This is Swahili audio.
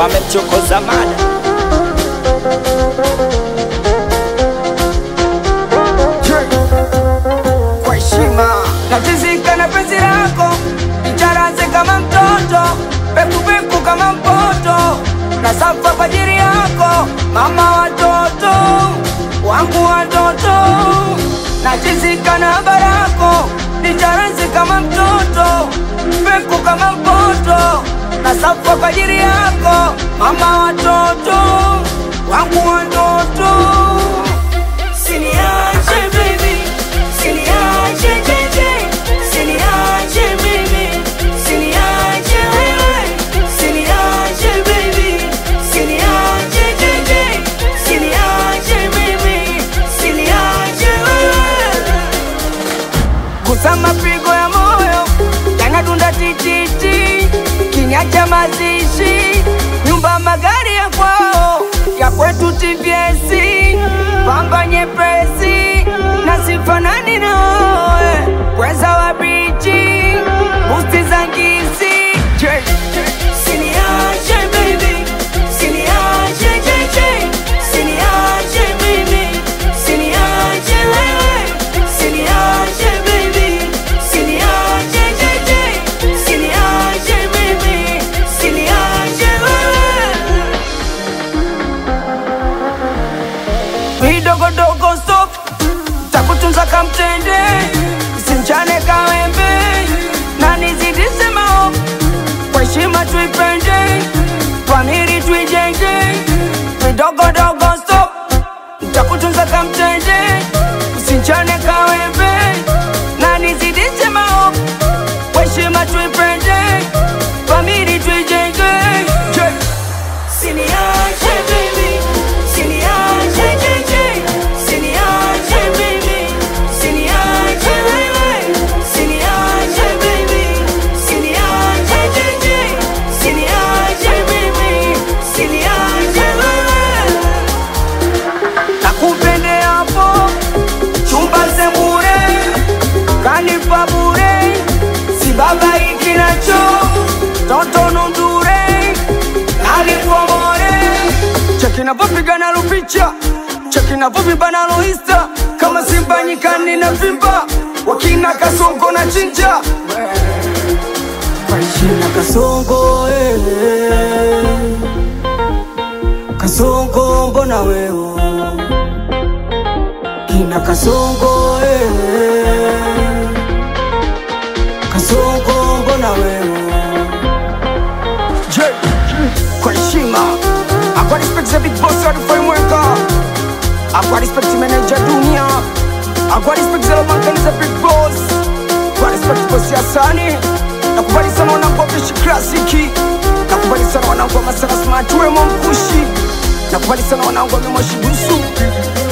wamemchokoza mada kwa heshima natizika na penzi lako icharaze kama mtoto pekupeku kama mpoto na safa kwa ajili yako mama watoto wangu watoto natizika na barako icharaze kama mtoto peku kama mpoto na safa kwa ajili yako mama watoto wangu watoto Siniache baby, siniache jeje, siniache mimi, siniache wewe, siniache baby, siniache jeje, siniache mimi, siniache wewe. Gusa mapigo ya moyo yanadunda tititi, kinyacha mazishi, nyumba magari ya kwao, ya kwetu TVS, pamba nyepesi na sifanani nawe, weza wa bichi, busti za ngisi J. Siniache baby, siniache jeje, siniache mimi, siniache wewe, siniache baby, siniache jeje, siniache mimi, siniache wewe. vidogodogo stop takutunza kamtende simchane kawembe na nizidise mao kwa heshima tuipende famili tuijenge vidogodogo stop takutunza kamtende simchane kawembe na nizidise mao kwa heshima tuipende famili tuijenge Je- Siniache baby, siniache jeje, siniache mimi, siniache wewe, siniache baby, siniache jeje, siniache mimi, siniache wewe. Nakupende hapo chumba sembure, kanipa bure, si baba ikinacho toto nundure alipomore cheki napopigana lupicha cheki napopibana loista kama simba nyikani na vimba wakina kasongo na chinja Kashina kasongo eh. kasongo mbona wewe kina kasongo eh. kasongo mbona wewe J kwa heshima akwa respect za big boss wa frameworker akwa respect manager dunia akwa respect za lobankani za big boss kwa respect boss ya sani nakubali sana wanangu wa Fresh klasiki nakubali sana wanangu wa masana smart wemo mkushi nakubali sana wanangu wa memoshi dusu